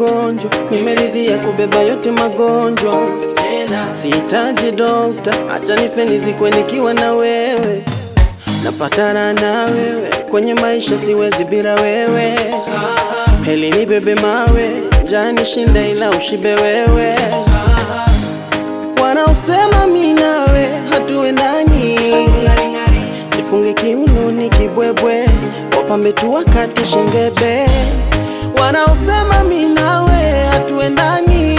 mgonjwa, nimeridhia kubeba yote magonjwa. Sihitaji dokta, acha nife nizikwe nikiwa na wewe. Napatana na wewe kwenye maisha, siwezi bila wewe. Heli nibebe mawe, njaa nishinda, ila ushibe wewe. Wanaosema mi nawe hatuendani, nifunge kiunoni kibwebwe, wapambe tu wakati shengebe. Wanaosema mi nawe hatuendani,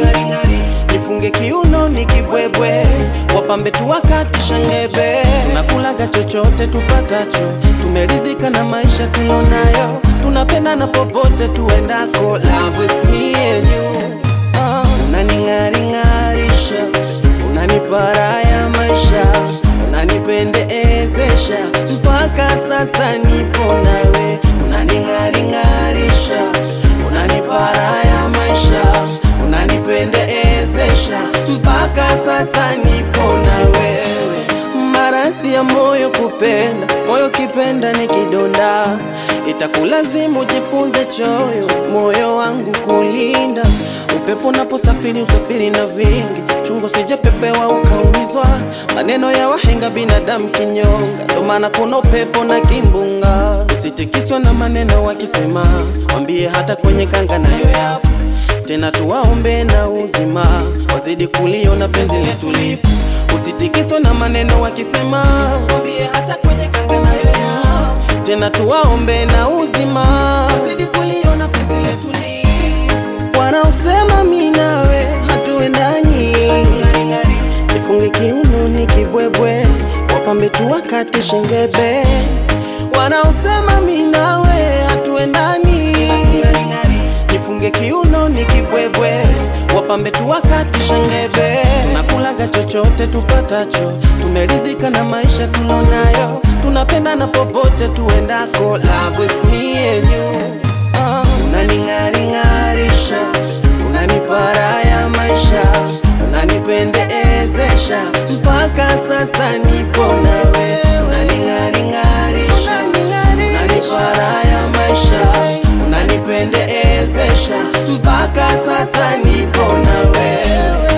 nifunge kiunoni kibwebwe, wapambe tu wakati shengebe. Tunakulaga chochote tupatacho, tumeridhika na maisha tulonayo, tunapendana popote tuendako. Love with me and you Ah, unaning'aring'arisha, unanipa raha ya maisha, unanipendeezesha mpaka sasa nipo nawe. Unaning'aring'arisha, unanipa raha ya maisha, unanipendeezesha mpaka sasa nipo na wewe. Maradhi ya moyo kupenda, moyo kipenda ni kidonda, itakulazimu jifunze choyo, moyo wangu kulinda. Upepo unaposafiri usafiri na vingi, chungu sijapepewa ukaumizwa. Maneno ya wahenga, binadamu kinyonga, ndo maana kuna upepo na kimbunga. Usitikiswa na maneno wakisema, wambie hata kwenye kanga nayo yapo tena tuwaombe na uzima, wazidi kuliona penzi letu lipo. Usitikiswe na maneno wakisema, wambie hata kwenye kanga nayo yapo. Tena tuwaombe na uzima, wazidi kuliona penzi letu lipo. Wanaosema mi nawe hatuendani, nifunge kiunoni kibwebwe, wapambe tu wakati shengebe. Wanaosema mi nawe hatuendani nifunge kiuno ni kibwebwe, wapambe tu wakati shengebe. Nakulaga chochote tupatacho, tumeridhika na maisha tulonayo, tunapendana popote tuendako. Love with me and you Ah, unaning'aring'arisha, unanipa raha ya maisha, unanipendeezesha mpaka sasa nipo nawe. Unaning'aring'arisha, unanipa raha ya maisha, unanipendeezesha mpaka sasa nipo na wewe,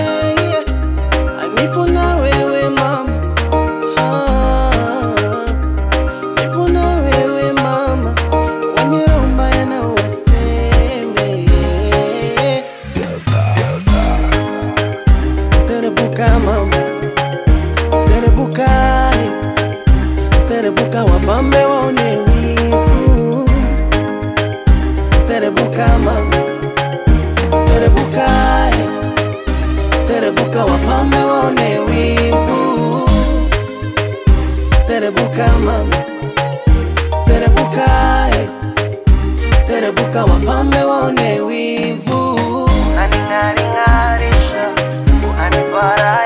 nipo na wewe mama, Ah, nipo na wewe mama, wenye roho mbaya na waseme Serebuka mama, serebuka, serebuka wapambe waone wivu. Serebuka mama, serebuka, serebuka wapambe waone wivu. Serebuka mama, serebuka, serebuka wapambe waone wivu. Unaning'aring'arisha, unanipa raha